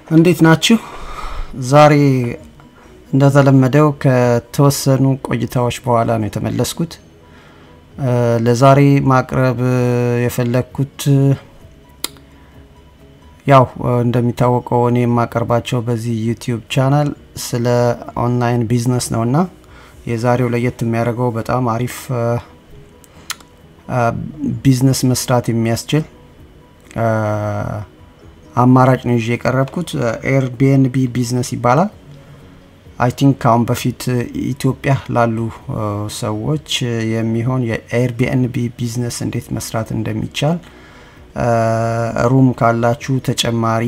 እንዴት ናችሁ? ዛሬ እንደተለመደው ከተወሰኑ ቆይታዎች በኋላ ነው የተመለስኩት። ለዛሬ ማቅረብ የፈለግኩት ያው እንደሚታወቀው እኔ የማቀርባቸው በዚህ ዩቲዩብ ቻናል ስለ ኦንላይን ቢዝነስ ነው እና የዛሬው ለየት የሚያደርገው በጣም አሪፍ ቢዝነስ መስራት የሚያስችል አማራጭ ነው ይዤ የቀረብኩት። ኤርቢኤንቢ ቢዝነስ ይባላል። አይ ቲንክ ከአሁን በፊት ኢትዮጵያ ላሉ ሰዎች የሚሆን የኤርቢኤንቢ ቢዝነስ እንዴት መስራት እንደሚቻል ሩም ካላችሁ ተጨማሪ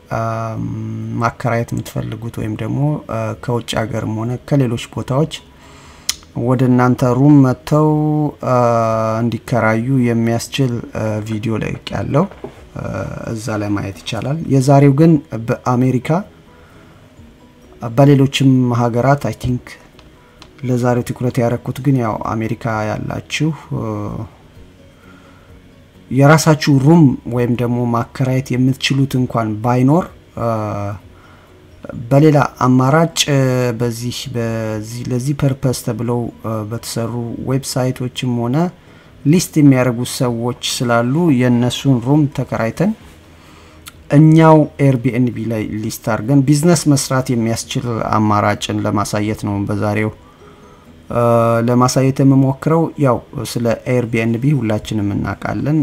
ማከራየት የምትፈልጉት ወይም ደግሞ ከውጭ ሀገርም ሆነ ከሌሎች ቦታዎች ወደ እናንተ ሩም መጥተው እንዲከራዩ የሚያስችል ቪዲዮ ለቅ ያለው እዛ ላይ ማየት ይቻላል። የዛሬው ግን በአሜሪካ በሌሎችም ሀገራት አይ ቲንክ ለዛሬው ትኩረት ያደረኩት ግን ያው አሜሪካ ያላችሁ የራሳችሁ ሩም ወይም ደግሞ ማከራየት የምትችሉት እንኳን ባይኖር በሌላ አማራጭ በዚህ በዚህ ለዚህ ፐርፐስ ተብለው በተሰሩ ዌብሳይቶችም ሆነ ሊስት የሚያደርጉ ሰዎች ስላሉ የእነሱን ሩም ተከራይተን እኛው ኤርቢኤንቢ ላይ ሊስት አድርገን ቢዝነስ መስራት የሚያስችል አማራጭን ለማሳየት ነው በዛሬው ለማሳየት የምሞክረው። ያው ስለ ኤርቢኤንቢ ሁላችንም እናውቃለን።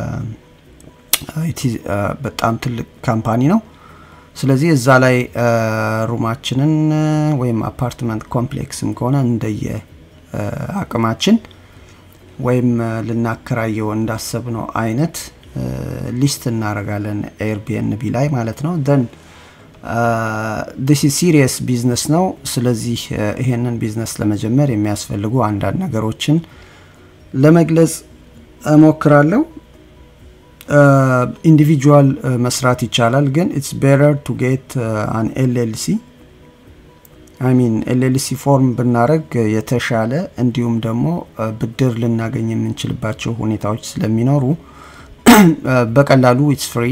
በጣም ትልቅ ካምፓኒ ነው። ስለዚህ እዛ ላይ ሩማችንን ወይም አፓርትመንት ኮምፕሌክስም ከሆነ እንደየ አቅማችን ወይም ልናከራየው እንዳሰብነው አይነት ሊስት እናደርጋለን ኤርቢኤንቢ ላይ ማለት ነው። ደን ዲስ ሲሪየስ ቢዝነስ ነው። ስለዚህ ይሄንን ቢዝነስ ለመጀመር የሚያስፈልጉ አንዳንድ ነገሮችን ለመግለጽ እሞክራለሁ። ኢንዲቪጁዋል መስራት ይቻላል፣ ግን ኢትስ ቤተር ቱ ጌት አን ኤልኤልሲ አይ ሚን ኤልኤልሲ ፎርም ብናደረግ የተሻለ እንዲሁም ደግሞ ብድር ልናገኝ የምንችልባቸው ሁኔታዎች ስለሚኖሩ በቀላሉ ኢትስ ፍሪ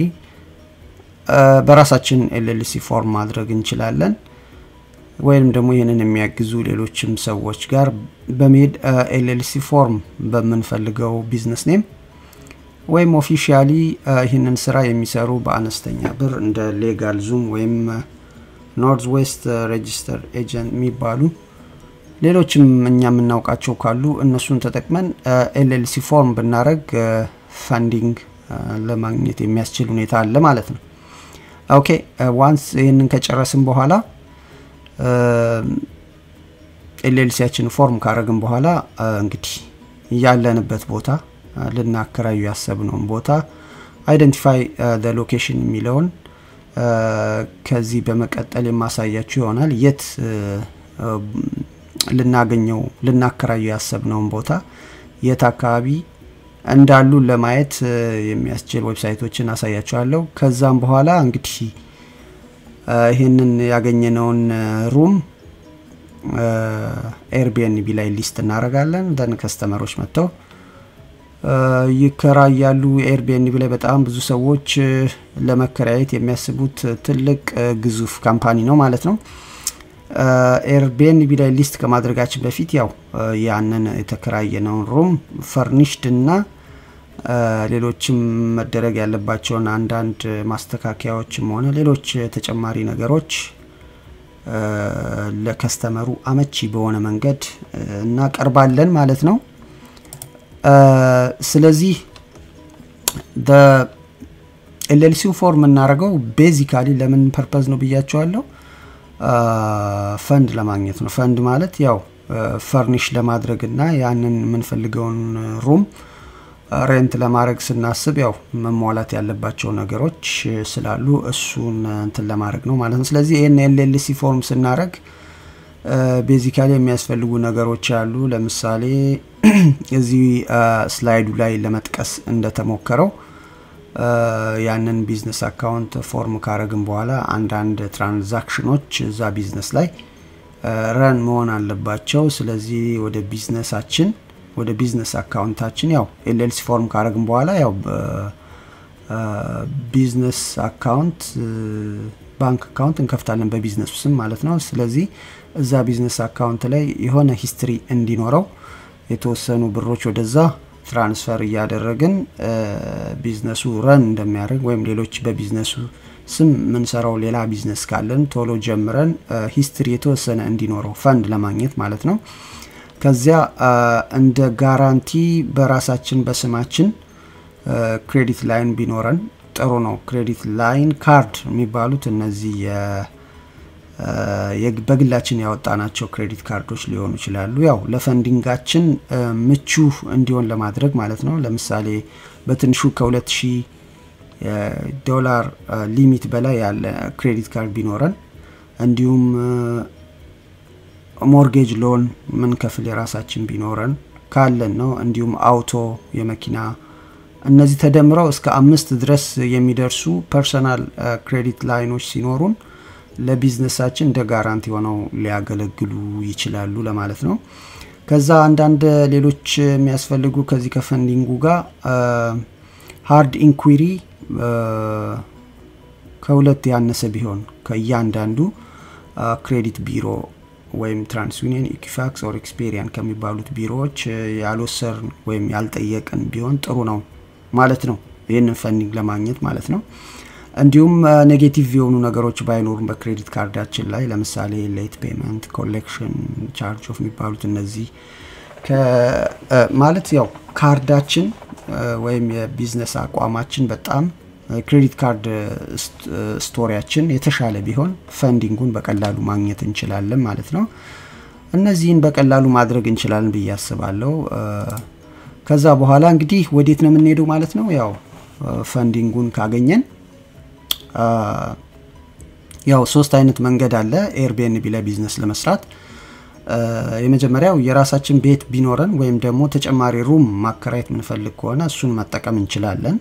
በራሳችን ኤልኤልሲ ፎርም ማድረግ እንችላለን። ወይም ደግሞ ይህንን የሚያግዙ ሌሎችም ሰዎች ጋር በመሄድ ኤልኤልሲ ፎርም በምንፈልገው ቢዝነስ ኔም ወይም ኦፊሻሊ ይህንን ስራ የሚሰሩ በአነስተኛ ብር እንደ ሌጋል ዙም ወይም ኖርዝ ዌስት ሬጂስተር ኤጀንት የሚባሉ ሌሎችም እኛ የምናውቃቸው ካሉ እነሱን ተጠቅመን ኤልኤልሲ ፎርም ብናደረግ ፈንዲንግ ለማግኘት የሚያስችል ሁኔታ አለ ማለት ነው። ኦኬ ዋንስ ይህንን ከጨረስን በኋላ ኤልኤልሲያችን ፎርም ካረግን በኋላ እንግዲህ ያለንበት ቦታ ልናከራዩ ያሰብነውን ቦታ አይደንቲፋይ ሎኬሽን የሚለውን ከዚህ በመቀጠል የማሳያችሁ ይሆናል። የት ልናገኘው ልናከራዩ ያሰብነውን ቦታ የት አካባቢ እንዳሉ ለማየት የሚያስችል ዌብሳይቶችን አሳያችኋለሁ። ከዛም በኋላ እንግዲህ ይህንን ያገኘነውን ሩም ኤርቢኤንቢ ላይ ሊስት እናደርጋለን። ደን ከስተመሮች መጥተው ይከራያሉ። ኤርቢኤንቢ ላይ በጣም ብዙ ሰዎች ለመከራየት የሚያስቡት ትልቅ ግዙፍ ካምፓኒ ነው ማለት ነው። ኤርቢኤንቢ ላይ ሊስት ከማድረጋችን በፊት ያው ያንን የተከራየነውን ሩም ፈርኒሽድ እና ሌሎችም መደረግ ያለባቸውን አንዳንድ ማስተካከያዎችም ሆነ ሌሎች ተጨማሪ ነገሮች ለከስተመሩ አመቺ በሆነ መንገድ እናቀርባለን ማለት ነው። ስለዚህ ኤልኤልሲው ፎርም የምናደርገው ቤዚካሊ ለምን ፐርፐዝ ነው ብያቸዋለሁ። ፈንድ ለማግኘት ነው። ፈንድ ማለት ያው ፈርኒሽ ለማድረግ እና ያንን የምንፈልገውን ሩም ሬንት ለማድረግ ስናስብ ያው መሟላት ያለባቸው ነገሮች ስላሉ እሱን እንትን ለማድረግ ነው ማለት ነው። ስለዚህ ይህን ኤልኤልሲ ፎርም ስናደረግ ቤዚካሊ የሚያስፈልጉ ነገሮች አሉ። ለምሳሌ እዚህ ስላይዱ ላይ ለመጥቀስ እንደተሞከረው ያንን ቢዝነስ አካውንት ፎርም ካረግን በኋላ አንዳንድ ትራንዛክሽኖች እዛ ቢዝነስ ላይ ረን መሆን አለባቸው። ስለዚህ ወደ ቢዝነሳችን ወደ ቢዝነስ አካውንታችን ያው ኤልኤልሲ ፎርም ካረግን በኋላ ያው ቢዝነስ አካውንት ባንክ አካውንት እንከፍታለን በቢዝነሱ ስም ማለት ነው። ስለዚህ እዛ ቢዝነስ አካውንት ላይ የሆነ ሂስትሪ እንዲኖረው የተወሰኑ ብሮች ወደዛ ትራንስፈር እያደረግን ቢዝነሱ ረን እንደሚያደርግ ወይም ሌሎች በቢዝነሱ ስም የምንሰራው ሌላ ቢዝነስ ካለን ቶሎ ጀምረን ሂስትሪ የተወሰነ እንዲኖረው ፈንድ ለማግኘት ማለት ነው። ከዚያ እንደ ጋራንቲ በራሳችን በስማችን ክሬዲት ላይን ቢኖረን ጥሩ ነው። ክሬዲት ላይን ካርድ የሚባሉት እነዚህ በግላችን ያወጣናቸው ክሬዲት ካርዶች ሊሆኑ ይችላሉ። ያው ለፈንዲንጋችን ምቹ እንዲሆን ለማድረግ ማለት ነው። ለምሳሌ በትንሹ ከ2000 ዶላር ሊሚት በላይ ያለ ክሬዲት ካርድ ቢኖረን እንዲሁም ሞርጌጅ ሎን ምን ከፍል የራሳችን ቢኖረን ካለን ነው። እንዲሁም አውቶ የመኪና እነዚህ ተደምረው እስከ አምስት ድረስ የሚደርሱ ፐርሰናል ክሬዲት ላይኖች ሲኖሩን ለቢዝነሳችን እንደ ጋራንቲ ሆነው ሊያገለግሉ ይችላሉ ለማለት ነው። ከዛ አንዳንድ ሌሎች የሚያስፈልጉ ከዚህ ከፈንዲንጉ ጋር ሃርድ ኢንኩሪ ከሁለት ያነሰ ቢሆን ከእያንዳንዱ ክሬዲት ቢሮ ወይም ትራንስዩኒየን፣ ኢኪፋክስ ኦር ኤክስፔሪያን ከሚባሉት ቢሮዎች ያልወሰርን ወይም ያልጠየቅን ቢሆን ጥሩ ነው ማለት ነው። ይህንን ፈንዲንግ ለማግኘት ማለት ነው። እንዲሁም ኔጌቲቭ የሆኑ ነገሮች ባይኖሩም በክሬዲት ካርዳችን ላይ ለምሳሌ ሌት ፔመንት፣ ኮሌክሽን ቻርጅ ኦፍ የሚባሉት እነዚህ ማለት ያው ካርዳችን ወይም የቢዝነስ አቋማችን በጣም ክሬዲት ካርድ ስቶሪያችን የተሻለ ቢሆን ፈንዲንጉን በቀላሉ ማግኘት እንችላለን ማለት ነው። እነዚህን በቀላሉ ማድረግ እንችላለን ብዬ አስባለሁ። ከዛ በኋላ እንግዲህ ወዴት ነው የምንሄደው ማለት ነው። ያው ፈንዲንጉን ካገኘን ያው ሶስት አይነት መንገድ አለ ኤርቢኤንቢ ላይ ቢዝነስ ለመስራት። የመጀመሪያው የራሳችን ቤት ቢኖረን ወይም ደግሞ ተጨማሪ ሩም ማከራየት የምንፈልግ ከሆነ እሱን መጠቀም እንችላለን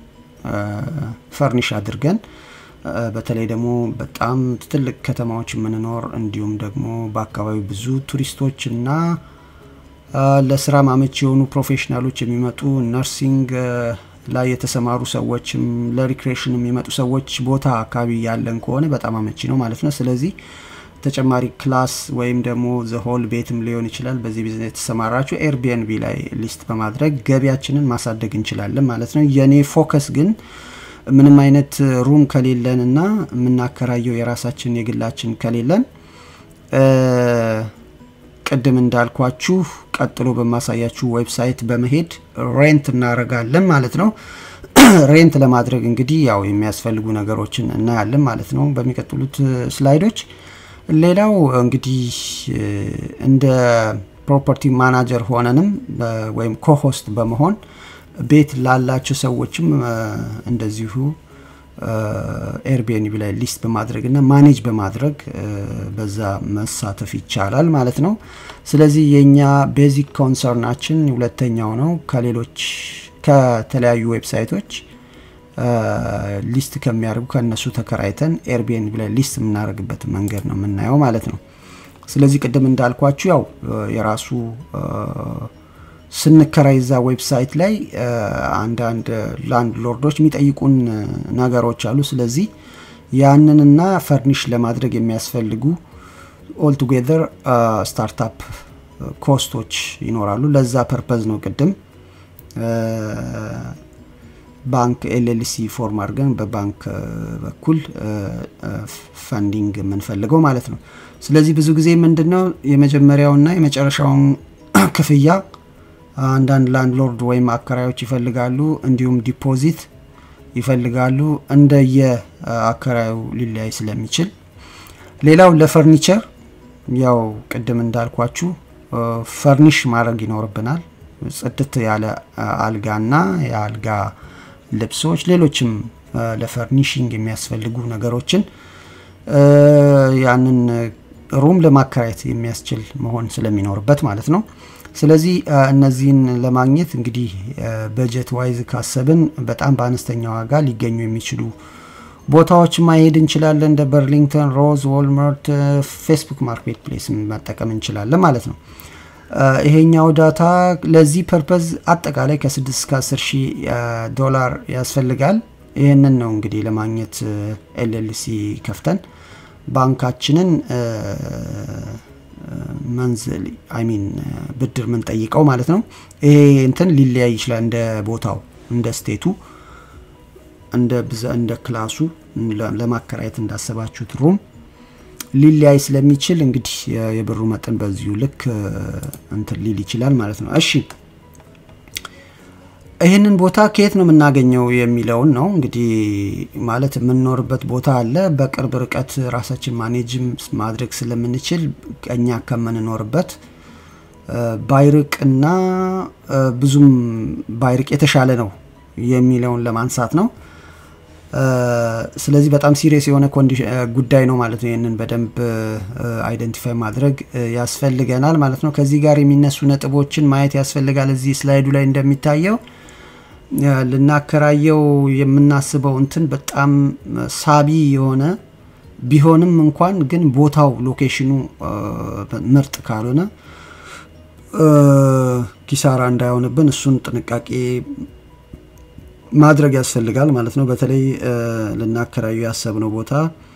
ፈርኒሽ አድርገን በተለይ ደግሞ በጣም ትልቅ ከተማዎች የምንኖር እንዲሁም ደግሞ በአካባቢው ብዙ ቱሪስቶች እና ለስራ ማመች የሆኑ ፕሮፌሽናሎች የሚመጡ ነርሲንግ ላይ የተሰማሩ ሰዎችም ለሪክሬሽን የሚመጡ ሰዎች ቦታ አካባቢ ያለን ከሆነ በጣም አመቺ ነው ማለት ነው። ስለዚህ ተጨማሪ ክላስ ወይም ደግሞ ዘሆል ቤትም ሊሆን ይችላል። በዚህ ቢዝነስ የተሰማራችሁ ኤርቢኤንቢ ላይ ሊስት በማድረግ ገቢያችንን ማሳደግ እንችላለን ማለት ነው። የኔ ፎከስ ግን ምንም አይነት ሩም ከሌለን እና የምናከራየው የራሳችን የግላችን ከሌለን ቅድም እንዳልኳችሁ ቀጥሎ በማሳያችሁ ዌብሳይት በመሄድ ሬንት እናደርጋለን ማለት ነው። ሬንት ለማድረግ እንግዲህ ያው የሚያስፈልጉ ነገሮችን እናያለን ማለት ነው በሚቀጥሉት ስላይዶች። ሌላው እንግዲህ እንደ ፕሮፐርቲ ማናጀር ሆነንም ወይም ኮሆስት በመሆን ቤት ላላቸው ሰዎችም እንደዚሁ ኤርቢኤንቢ ላይ ሊስት በማድረግ እና ማኔጅ በማድረግ በዛ መሳተፍ ይቻላል ማለት ነው። ስለዚህ የእኛ ቤዚክ ኮንሰርናችን ሁለተኛው ነው። ከሌሎች ከተለያዩ ዌብሳይቶች ሊስት ከሚያደርጉ ከእነሱ ተከራይተን ኤርቢኤንቢ ላይ ሊስት የምናደርግበት መንገድ ነው የምናየው ማለት ነው። ስለዚህ ቅድም እንዳልኳችሁ ያው የራሱ ስንከራይ ዛ ዌብሳይት ላይ አንዳንድ ላንድ ሎርዶች የሚጠይቁን ነገሮች አሉ። ስለዚህ ያንንና ፈርኒሽ ለማድረግ የሚያስፈልጉ ኦልቱጌዘር ስታርታፕ ኮስቶች ይኖራሉ። ለዛ ፐርፐዝ ነው ቅድም ባንክ ኤልኤልሲ ፎርም አድርገን በባንክ በኩል ፈንዲንግ የምንፈልገው ማለት ነው። ስለዚህ ብዙ ጊዜ ምንድነው የመጀመሪያውና የመጨረሻውን ክፍያ አንዳንድ ላንድሎርድ ወይም አከራዮች ይፈልጋሉ። እንዲሁም ዲፖዚት ይፈልጋሉ። እንደየ አከራዩ ሊለያይ ስለሚችል ሌላው ለፈርኒቸር ያው ቅድም እንዳልኳችሁ ፈርኒሽ ማድረግ ይኖርብናል። ጽድት ያለ አልጋና የአልጋ ልብሶች፣ ሌሎችም ለፈርኒሽንግ የሚያስፈልጉ ነገሮችን ያንን ሩም ለማከራየት የሚያስችል መሆን ስለሚኖርበት ማለት ነው። ስለዚህ እነዚህን ለማግኘት እንግዲህ በጀት ዋይዝ ካሰብን በጣም በአነስተኛ ዋጋ ሊገኙ የሚችሉ ቦታዎች ማሄድ እንችላለን። እንደ በርሊንግተን፣ ሮዝ፣ ዎልማርት፣ ፌስቡክ ማርኬት ፕሌስ መጠቀም እንችላለን ማለት ነው። ይሄኛው ዳታ ለዚህ ፐርፐዝ አጠቃላይ ከ6 እስከ 10 ሺህ ዶላር ያስፈልጋል። ይህንን ነው እንግዲህ ለማግኘት ኤልኤልሲ ከፍተን ባንካችንን መንዝል አይሚን ብድር ምንጠይቀው ማለት ነው። ይሄ እንትን ሊለያይ ይችላል እንደ ቦታው እንደ ስቴቱ እንደ ብዛ እንደ ክላሱ ለማከራየት እንዳሰባችሁት ሩም ሊለያይ ስለሚችል እንግዲህ የብሩ መጠን በዚሁ ልክ እንትን ሊል ይችላል ማለት ነው። እሺ ይህንን ቦታ ከየት ነው የምናገኘው የሚለውን ነው እንግዲህ ማለት የምንኖርበት ቦታ አለ። በቅርብ ርቀት ራሳችን ማኔጅም ማድረግ ስለምንችል እኛ ከምንኖርበት ባይርቅና ብዙም ባይርቅ የተሻለ ነው የሚለውን ለማንሳት ነው። ስለዚህ በጣም ሲሪየስ የሆነ ጉዳይ ነው ማለት ነው። ይህንን በደንብ አይደንቲፋይ ማድረግ ያስፈልገናል ማለት ነው። ከዚህ ጋር የሚነሱ ነጥቦችን ማየት ያስፈልጋል። እዚህ ስላይዱ ላይ እንደሚታየው ልናከራየው የምናስበው እንትን በጣም ሳቢ የሆነ ቢሆንም እንኳን ግን ቦታው ሎኬሽኑ ምርጥ ካልሆነ ኪሳራ እንዳይሆንብን እሱን ጥንቃቄ ማድረግ ያስፈልጋል ማለት ነው። በተለይ ልናከራዩ ያሰብነው ቦታ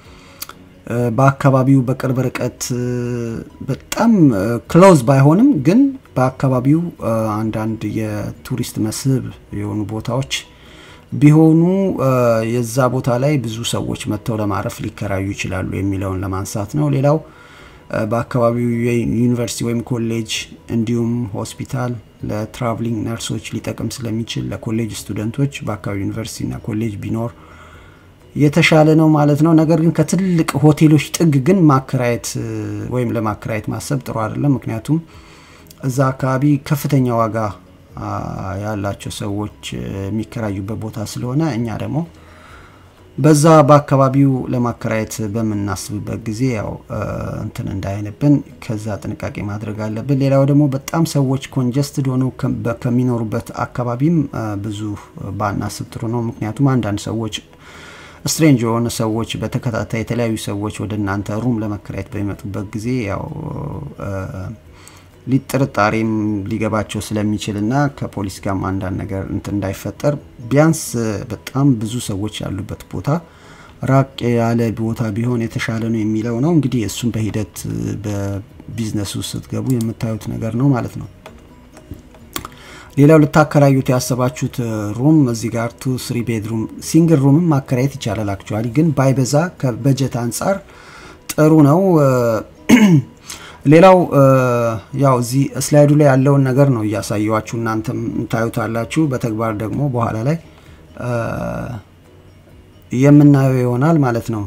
በአካባቢው በቅርብ ርቀት በጣም ክሎዝ ባይሆንም ግን በአካባቢው አንዳንድ የቱሪስት መስህብ የሆኑ ቦታዎች ቢሆኑ የዛ ቦታ ላይ ብዙ ሰዎች መጥተው ለማረፍ ሊከራዩ ይችላሉ የሚለውን ለማንሳት ነው። ሌላው በአካባቢው ዩኒቨርሲቲ ወይም ኮሌጅ እንዲሁም ሆስፒታል ለትራቭሊንግ ነርሶች ሊጠቅም ስለሚችል ለኮሌጅ ስቱደንቶች በአካባቢ ዩኒቨርሲቲና ኮሌጅ ቢኖር የተሻለ ነው ማለት ነው። ነገር ግን ከትልቅ ሆቴሎች ጥግ ግን ማከራየት ወይም ለማከራየት ማሰብ ጥሩ አይደለም። ምክንያቱም እዛ አካባቢ ከፍተኛ ዋጋ ያላቸው ሰዎች የሚከራዩበት ቦታ ስለሆነ እኛ ደግሞ በዛ በአካባቢው ለማከራየት በምናስብበት ጊዜ ያው እንትን እንዳይንብን ከዛ ጥንቃቄ ማድረግ አለብን። ሌላው ደግሞ በጣም ሰዎች ኮንጀስትድ ሆነው ከሚኖሩበት አካባቢም ብዙ ባናስብ ጥሩ ነው። ምክንያቱም አንዳንድ ሰዎች ስትሬንጅ የሆኑ ሰዎች በተከታታይ የተለያዩ ሰዎች ወደ እናንተ ሩም ለመከራየት በሚመጡበት ጊዜ ያው ሊጥርጣሬም ሊገባቸው ስለሚችል እና ከፖሊስ ጋርም አንዳንድ ነገር እንትን እንዳይፈጠር ቢያንስ በጣም ብዙ ሰዎች ያሉበት ቦታ ራቅ ያለ ቦታ ቢሆን የተሻለ ነው የሚለው ነው። እንግዲህ እሱም በሂደት በቢዝነስ ውስጥ ስትገቡ የምታዩት ነገር ነው ማለት ነው። ሌላው ልታከራዩት ያሰባችሁት ሩም እዚህ ጋር ቱ ስሪ ቤድሩም ሲንግል ሩምም ማከራየት ይቻላል። አክቹዋሊ ግን ባይበዛ ከበጀት አንጻር ጥሩ ነው። ሌላው ያው እዚህ ስላይዱ ላይ ያለውን ነገር ነው እያሳየዋችሁ እናንተም ታዩታላችሁ። በተግባር ደግሞ በኋላ ላይ የምናየው ይሆናል ማለት ነው።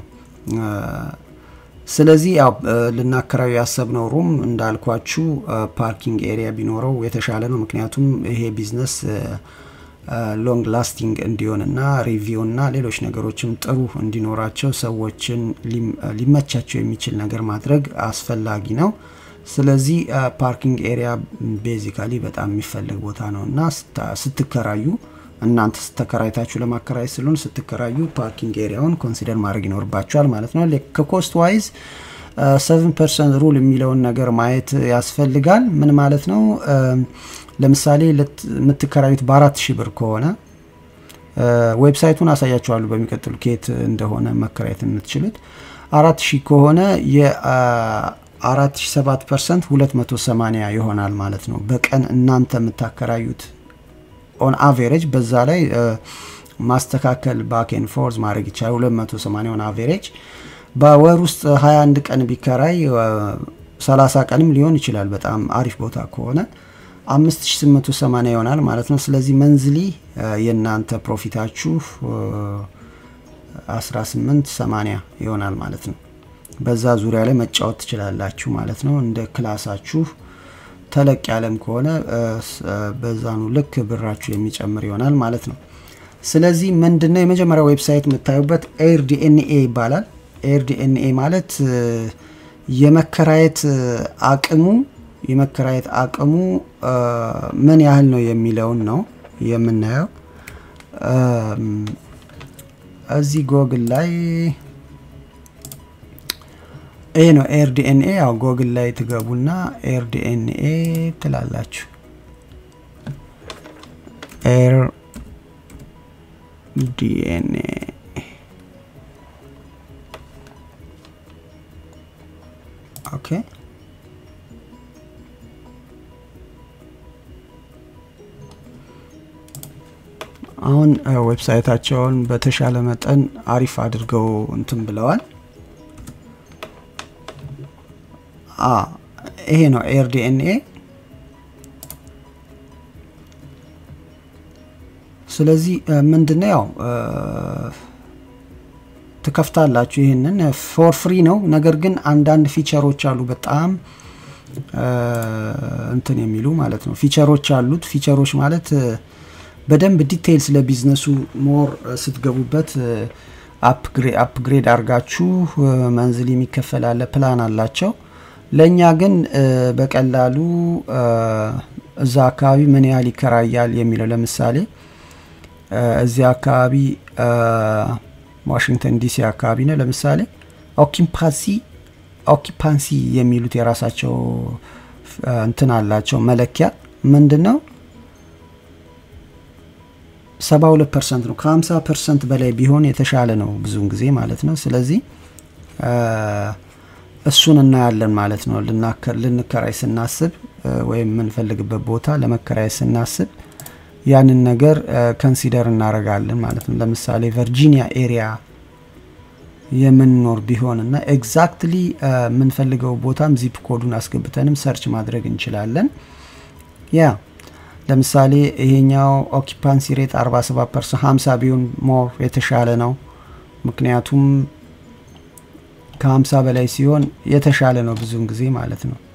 ስለዚህ ያው ልናከራዩ ያሰብነው ሩም እንዳልኳችሁ ፓርኪንግ ኤሪያ ቢኖረው የተሻለ ነው። ምክንያቱም ይሄ ቢዝነስ ሎንግ ላስቲንግ እንዲሆንና ሪቪው እና ሌሎች ነገሮችም ጥሩ እንዲኖራቸው ሰዎችን ሊመቻቸው የሚችል ነገር ማድረግ አስፈላጊ ነው። ስለዚህ ፓርኪንግ ኤሪያ ቤዚካሊ በጣም የሚፈልግ ቦታ ነው እና ስትከራዩ እናንተ ስተከራይታችሁ ለማከራየት ስለሆን ስትከራዩ ፓርኪንግ ኤሪያውን ኮንሲደር ማድረግ ይኖርባቸዋል ማለት ነው። ከኮስት ዋይዝ ሰቨን ፐርሰንት ሩል የሚለውን ነገር ማየት ያስፈልጋል። ምን ማለት ነው? ለምሳሌ የምትከራዩት በአራት ሺህ ብር ከሆነ ዌብሳይቱን አሳያችኋሉ በሚቀጥሉ ኬት እንደሆነ መከራየት የምትችሉት አራት ሺህ ከሆነ የአራት ሺህ ሰባት ፐርሰንት ሁለት መቶ ሰማኒያ ይሆናል ማለት ነው። በቀን እናንተ የምታከራዩት ኦን አቬሬጅ በዛ ላይ ማስተካከል ባኬን ፎርዝ ማድረግ ይቻላል። 280 ኦን አቬሬጅ በወር ውስጥ 21 ቀን ቢከራይ 30 ቀንም ሊሆን ይችላል። በጣም አሪፍ ቦታ ከሆነ 5880 ይሆናል ማለት ነው። ስለዚህ መንዝሊ የእናንተ ፕሮፊታችሁ 1880 ይሆናል ማለት ነው። በዛ ዙሪያ ላይ መጫወት ትችላላችሁ ማለት ነው። እንደ ክላሳችሁ ተለቅ ያለም ከሆነ በዛኑ ልክ ብራችሁ የሚጨምር ይሆናል ማለት ነው። ስለዚህ ምንድነው የመጀመሪያ ዌብሳይት የምታዩበት ኤር ዲኤንኤ ይባላል። ኤር ዲኤንኤ ማለት የመከራየት አቅሙ የመከራየት አቅሙ ምን ያህል ነው የሚለውን ነው የምናየው። እዚህ ጎግል ላይ ይሄ ነው ኤር ዲኤንኤ። ያው ጎግል ላይ ትገቡና ኤር ዲኤንኤ ትላላችሁ። ኤር ዲኤንኤ ኦኬ አሁን ዌብሳይታቸውን በተሻለ መጠን አሪፍ አድርገው እንትን ብለዋል። ይሄ ነው ኤር ዲኤንኤ። ስለዚህ ምንድነው ያው ትከፍታላችሁ። ይህንን ፎር ፍሪ ነው። ነገር ግን አንዳንድ ፊቸሮች አሉ በጣም እንትን የሚሉ ማለት ነው። ፊቸሮች አሉት። ፊቸሮች ማለት በደንብ ዲቴይል ስለ ቢዝነሱ ሞር ስትገቡበት አፕግሬድ አድርጋችሁ መንዝል የሚከፈል አለ ፕላን አላቸው። ለእኛ ግን በቀላሉ እዛ አካባቢ ምን ያህል ይከራያል የሚለው ለምሳሌ እዚህ አካባቢ ዋሽንግተን ዲሲ አካባቢ ነው። ለምሳሌ ኦኪፓንሲ ኦኪፓንሲ የሚሉት የራሳቸው እንትን አላቸው መለኪያ ምንድን ነው? ሰባ ሁለት ፐርሰንት ነው። ከሀምሳ ፐርሰንት በላይ ቢሆን የተሻለ ነው ብዙውን ጊዜ ማለት ነው። ስለዚህ እሱን እናያለን ማለት ነው። ልንከራይ ስናስብ ወይም የምንፈልግበት ቦታ ለመከራይ ስናስብ ያንን ነገር ከንሲደር እናደርጋለን ማለት ነው። ለምሳሌ ቨርጂኒያ ኤሪያ የምንኖር ቢሆን እና ኤግዛክትሊ የምንፈልገው ቦታም ዚፕ ኮዱን አስገብተንም ሰርች ማድረግ እንችላለን። ያ ለምሳሌ ይሄኛው ኦኪፓንሲ ሬት 47 ፐርሰንት 50 ቢሆን ሞር የተሻለ ነው። ምክንያቱም ከ50 በላይ ሲሆን የተሻለ ነው ብዙውን ጊዜ ማለት ነው።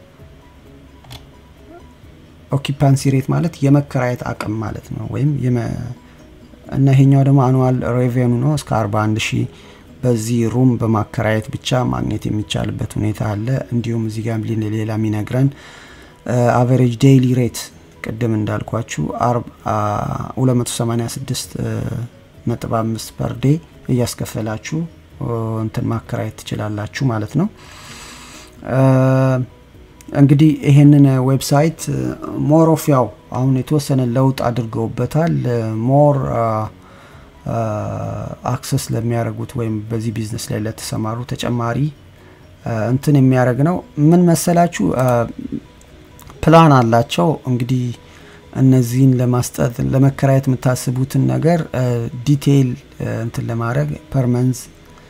ኦኪፓንሲ ሬት ማለት የመከራየት አቅም ማለት ነው። ወይም እና ይሄኛው ደግሞ አኑዋል ሬቬኑ ነው እስከ 41 ሺህ በዚህ ሩም በማከራየት ብቻ ማግኘት የሚቻልበት ሁኔታ አለ። እንዲሁም እዚህ ጋር ሌላ የሚነግረን አቨሬጅ ዴይሊ ሬት ቅድም እንዳልኳችሁ 286 ነጥብ 5 ፐር ዴይ እያስከፈላችሁ እንትን ማከራየት ትችላላችሁ ማለት ነው። እንግዲህ ይሄንን ዌብሳይት ሞር ኦፍ ያው አሁን የተወሰነ ለውጥ አድርገውበታል። ሞር አክሰስ ለሚያደርጉት ወይም በዚህ ቢዝነስ ላይ ለተሰማሩ ተጨማሪ እንትን የሚያደርግ ነው። ምን መሰላችሁ ፕላን አላቸው እንግዲህ እነዚህን ለማስጠት ለመከራየት የምታስቡትን ነገር ዲቴይል እንትን ለማድረግ ፐርመንዝ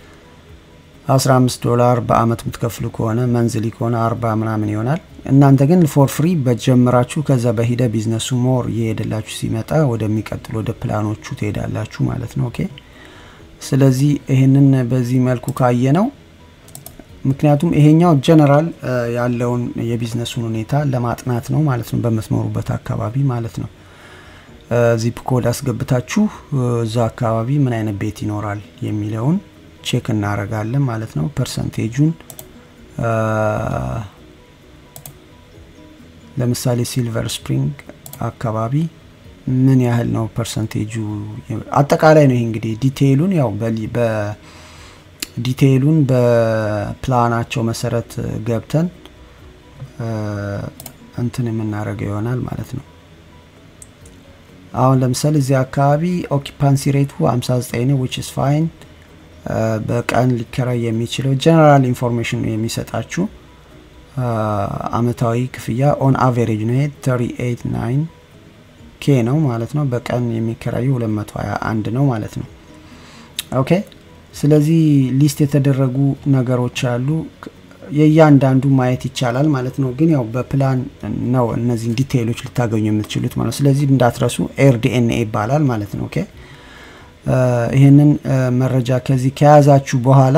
15 ዶላር በአመት የምትከፍሉ ከሆነ መንዝሊ ከሆነ 40 ምናምን ይሆናል። እናንተ ግን ፎር ፍሪ በጀምራችሁ ከዛ በሂደ ቢዝነሱ ሞር እየሄደላችሁ ሲመጣ ወደሚቀጥሉ ወደ ፕላኖቹ ትሄዳላችሁ ማለት ነው። ኦኬ ስለዚህ ይህንን በዚህ መልኩ ካየ ነው ምክንያቱም ይሄኛው ጀነራል ያለውን የቢዝነሱን ሁኔታ ለማጥናት ነው ማለት ነው፣ በምትኖሩበት አካባቢ ማለት ነው። ዚፕ ኮድ አስገብታችሁ እዛ አካባቢ ምን አይነት ቤት ይኖራል የሚለውን ቼክ እናደርጋለን ማለት ነው። ፐርሰንቴጁን ለምሳሌ ሲልቨር ስፕሪንግ አካባቢ ምን ያህል ነው ፐርሰንቴጁ? አጠቃላይ ነው ይሄ እንግዲህ ዲቴይሉን ያው ዲቴይሉን በፕላናቸው መሰረት ገብተን እንትን የምናደርገው ይሆናል ማለት ነው። አሁን ለምሳሌ እዚህ አካባቢ ኦኪፓንሲ ሬቱ 59 ነው ዊች ኢስ ፋይን። በቀን ሊከራይ የሚችለው ጀነራል ኢንፎርሜሽን የሚሰጣችሁ አመታዊ ክፍያ ኦን አቬሬጅ ነው 389 ኬ ነው ማለት ነው። በቀን የሚከራዩ 221 ነው ማለት ነው። ኦኬ ስለዚህ ሊስት የተደረጉ ነገሮች አሉ። የእያንዳንዱ ማየት ይቻላል ማለት ነው። ግን ያው በፕላን ነው እነዚህን ዲቴይሎች ልታገኙ የምትችሉት ማለት ነው። ስለዚህ እንዳትረሱ ኤር ዲኤንኤ ይባላል ማለት ነው። ኦኬ ይህንን መረጃ ከዚህ ከያዛችሁ በኋላ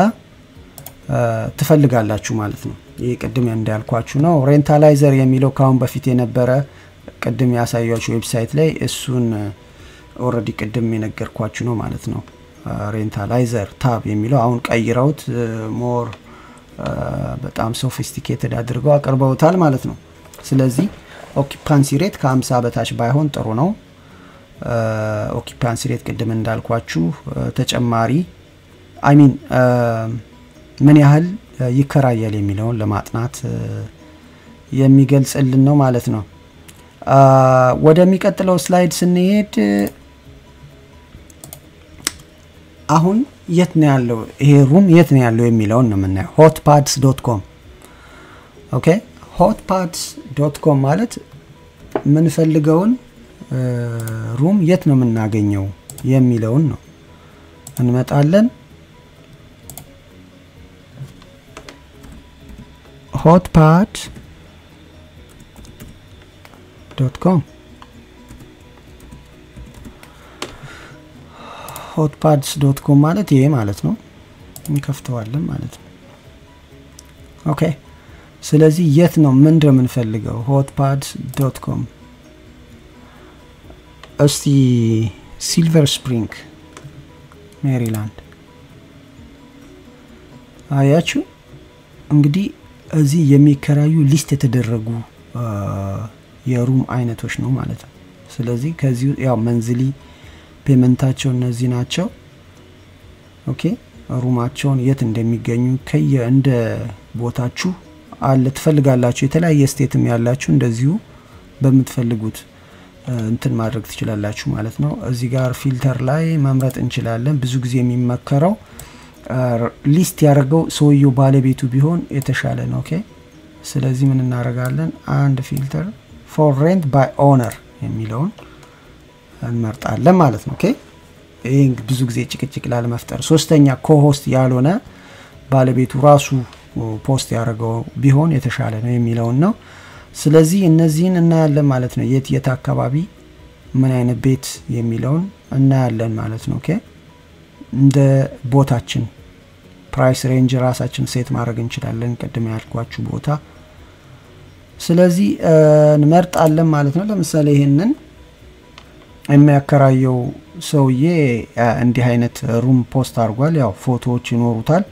ትፈልጋላችሁ ማለት ነው። ይህ ቅድም እንዳልኳችሁ ነው። ሬንታላይዘር የሚለው ከአሁን በፊት የነበረ ቅድም ያሳያችሁ ዌብሳይት ላይ እሱን ኦልሬዲ ቅድም የነገርኳችሁ ነው ማለት ነው። ሬንታላይዘር ታብ የሚለው አሁን ቀይረውት ሞር በጣም ሶፊስቲኬትድ አድርገው አቅርበውታል ማለት ነው። ስለዚህ ኦኪፓንሲ ሬት ከ50 በታች ባይሆን ጥሩ ነው። ኦኪፓንሲ ሬት ቅድም እንዳልኳችሁ ተጨማሪ አይሚን ምን ያህል ይከራያል የሚለውን ለማጥናት የሚገልጽልን ነው ማለት ነው። ወደሚቀጥለው ስላይድ ስንሄድ አሁን የት ነው ያለው ይሄ ሩም የት ነው ያለው የሚለውን ነው የምናየው። ሆት ፓድስ ዶት ኮም ኦኬ። ሆት ፓድስ ዶት ኮም ማለት የምንፈልገውን ሩም የት ነው የምናገኘው የሚለውን ነው። እንመጣለን ሆት ፓድ ዶት ኮም ሆት ፓድስ ዶት ኮም ማለት ይሄ ማለት ነው። እንከፍተዋለን ማለት ነው። ኦኬ ስለዚህ የት ነው ምንድን ነው የምንፈልገው? ሆት ፓድስ ዶት ኮም እስቲ ሲልቨር ስፕሪንግ ሜሪላንድ አያችሁ እንግዲህ እዚህ የሚከራዩ ሊስት የተደረጉ የሩም አይነቶች ነው ማለት ነው። ስለዚህ ከዚህ ያው መንዝሊ ፔመንታቸው እነዚህ ናቸው። ኦኬ ሩማቸውን የት እንደሚገኙ ከየ እንደ ቦታችሁ አለ ትፈልጋላችሁ። የተለያየ ስቴትም ያላችሁ እንደዚሁ በምትፈልጉት እንትን ማድረግ ትችላላችሁ ማለት ነው። እዚህ ጋር ፊልተር ላይ መምረጥ እንችላለን። ብዙ ጊዜ የሚመከረው ሊስት ያደረገው ሰውየው ባለቤቱ ቢሆን የተሻለ ነው። ኦኬ ስለዚህ ምን እናደርጋለን? አንድ ፊልተር ፎር ሬንት ባይ ኦነር የሚለውን እንመርጣለን ማለት ነው። ኦኬ ይህ ብዙ ጊዜ ጭቅጭቅ ላለመፍጠር፣ ሶስተኛ ኮሆስት ያልሆነ ባለቤቱ ራሱ ፖስት ያደረገው ቢሆን የተሻለ ነው የሚለውን ነው። ስለዚህ እነዚህን እናያለን ማለት ነው። የት የት አካባቢ ምን አይነት ቤት የሚለውን እናያለን ማለት ነው። ኦኬ እንደ ቦታችን ፕራይስ ሬንጅ ራሳችን ሴት ማድረግ እንችላለን፣ ቅድም ያልኳችሁ ቦታ። ስለዚህ እንመርጣለን ማለት ነው። ለምሳሌ ይሄንን የሚያከራየው ሰውዬ እንዲህ አይነት ሩም ፖስት አድርጓል። ያው ፎቶዎች ይኖሩታል።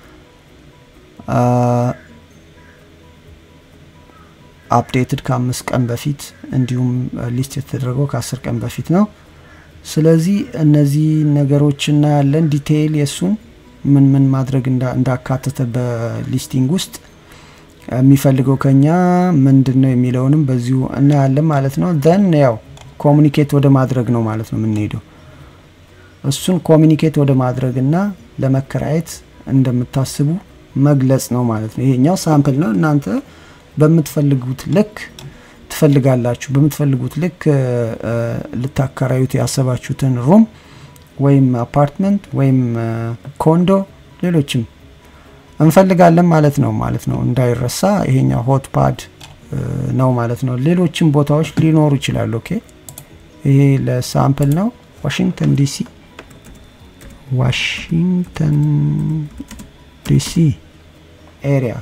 አፕዴትድ ከአምስት ቀን በፊት እንዲሁም ሊስት የተደረገው ከአስር ቀን በፊት ነው። ስለዚህ እነዚህ ነገሮች እናያለን። ዲቴይል የእሱን ምን ምን ማድረግ እንዳካተተ በሊስቲንግ ውስጥ የሚፈልገው ከኛ ምንድን ነው የሚለውንም በዚሁ እናያለን ማለት ነው። ዘን ያው ኮሚኒኬት ወደ ማድረግ ነው ማለት ነው የምንሄደው። እሱን ኮሚኒኬት ወደ ማድረግ እና ለመከራየት እንደምታስቡ መግለጽ ነው ማለት ነው። ይሄኛው ሳምፕል ነው። እናንተ በምትፈልጉት ልክ ትፈልጋላችሁ። በምትፈልጉት ልክ ልታከራዩት ያሰባችሁትን ሩም ወይም አፓርትመንት ወይም ኮንዶ ሌሎችም እንፈልጋለን ማለት ነው ማለት ነው። እንዳይረሳ ይሄኛው ሆት ፓድ ነው ማለት ነው። ሌሎችም ቦታዎች ሊኖሩ ይችላሉ። ኦኬ ይሄ ለሳምፕል ነው። ዋሽንግተን ዲሲ ዋሽንግተን ዲሲ ኤሪያ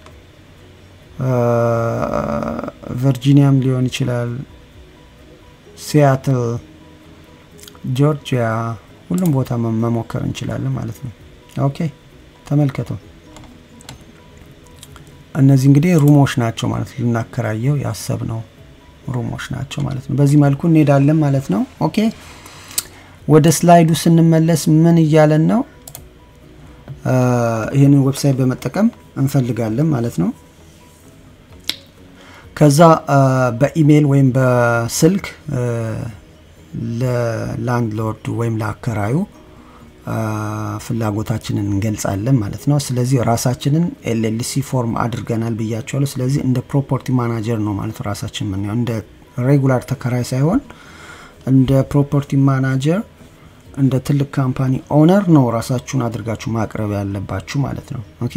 ቨርጂኒያም ሊሆን ይችላል። ሲያትል፣ ጆርጂያ ሁሉም ቦታ መሞከር እንችላለን ማለት ነው። ኦኬ ተመልከቱ። እነዚህ እንግዲህ ሩሞች ናቸው ማለት ነው። ልናከራየው ያሰብነው ሩሞች ናቸው ማለት ነው። በዚህ መልኩ እንሄዳለን ማለት ነው። ኦኬ ወደ ስላይዱ ስንመለስ ምን እያለን ነው? ይህንን ዌብሳይት በመጠቀም እንፈልጋለን ማለት ነው። ከዛ በኢሜይል ወይም በስልክ ለላንድሎርዱ ወይም ለአከራዩ ፍላጎታችንን እንገልጻለን ማለት ነው። ስለዚህ ራሳችንን ኤልኤልሲ ፎርም አድርገናል ብያቸዋለሁ። ስለዚህ እንደ ፕሮፐርቲ ማናጀር ነው ማለት ራሳችን የምናየው እንደ ሬጉላር ተከራይ ሳይሆን እንደ ፕሮፐርቲ ማናጀር እንደ ትልቅ ካምፓኒ ኦነር ነው ራሳችሁን አድርጋችሁ ማቅረብ ያለባችሁ ማለት ነው። ኦኬ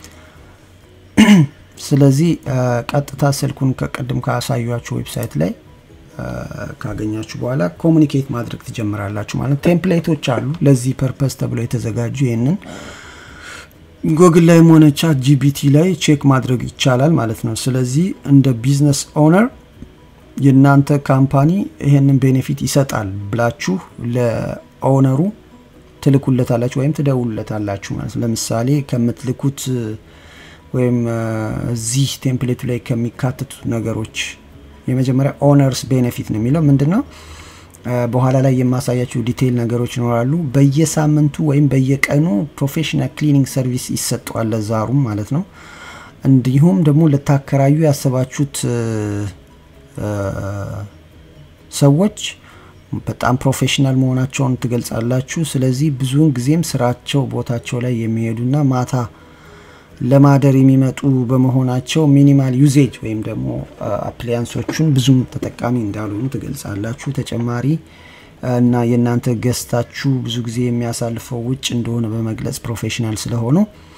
ስለዚህ ቀጥታ ስልኩን ከቅድም ካሳያችሁ ዌብሳይት ላይ ካገኛችሁ በኋላ ኮሚኒኬት ማድረግ ትጀምራላችሁ ማለት ቴምፕሌቶች አሉ ለዚህ ፐርፐስ ተብለው የተዘጋጁ ይህንን ጎግል ላይም ሆነ ቻት ጂቢቲ ላይ ቼክ ማድረግ ይቻላል ማለት ነው። ስለዚህ እንደ ቢዝነስ ኦነር የእናንተ ካምፓኒ ይህንን ቤኔፊት ይሰጣል ብላችሁ ለኦነሩ ትልኩለታላችሁ ወይም ትደውሉለታላችሁ ማለት ነው። ለምሳሌ ከምትልኩት ወይም እዚህ ቴምፕሌቱ ላይ ከሚካተቱት ነገሮች የመጀመሪያ ኦነርስ ቤኔፊት ነው የሚለው ምንድን ነው? በኋላ ላይ የማሳያቸው ዲቴይል ነገሮች ይኖራሉ። በየሳምንቱ ወይም በየቀኑ ፕሮፌሽናል ክሊኒንግ ሰርቪስ ይሰጠዋል ለዛ ሩም ማለት ነው። እንዲሁም ደግሞ ልታከራዩ ያሰባችሁት ሰዎች በጣም ፕሮፌሽናል መሆናቸውን ትገልጻላችሁ። ስለዚህ ብዙውን ጊዜም ስራቸው ቦታቸው ላይ የሚሄዱና ማታ ለማደር የሚመጡ በመሆናቸው ሚኒማል ዩዜጅ ወይም ደግሞ አፕሊያንሶቹን ብዙም ተጠቃሚ እንዳልሆኑ ትገልጻላችሁ። ተጨማሪ እና የእናንተ ገስታችሁ ብዙ ጊዜ የሚያሳልፈው ውጭ እንደሆነ በመግለጽ ፕሮፌሽናል ስለሆኑ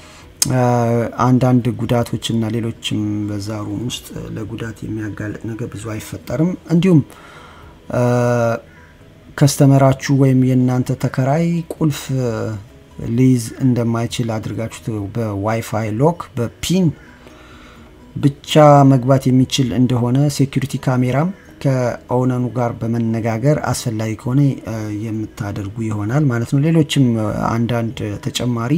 አንዳንድ ጉዳቶች እና ሌሎችም በዛ ሩም ውስጥ ለጉዳት የሚያጋልጥ ነገር ብዙ አይፈጠርም። እንዲሁም ከስተመራችሁ ወይም የእናንተ ተከራይ ቁልፍ ሊይዝ እንደማይችል አድርጋችሁ በዋይፋይ ሎክ በፒን ብቻ መግባት የሚችል እንደሆነ ሴኩሪቲ ካሜራም ከኦነኑ ጋር በመነጋገር አስፈላጊ ከሆነ የምታደርጉ ይሆናል ማለት ነው። ሌሎችም አንዳንድ ተጨማሪ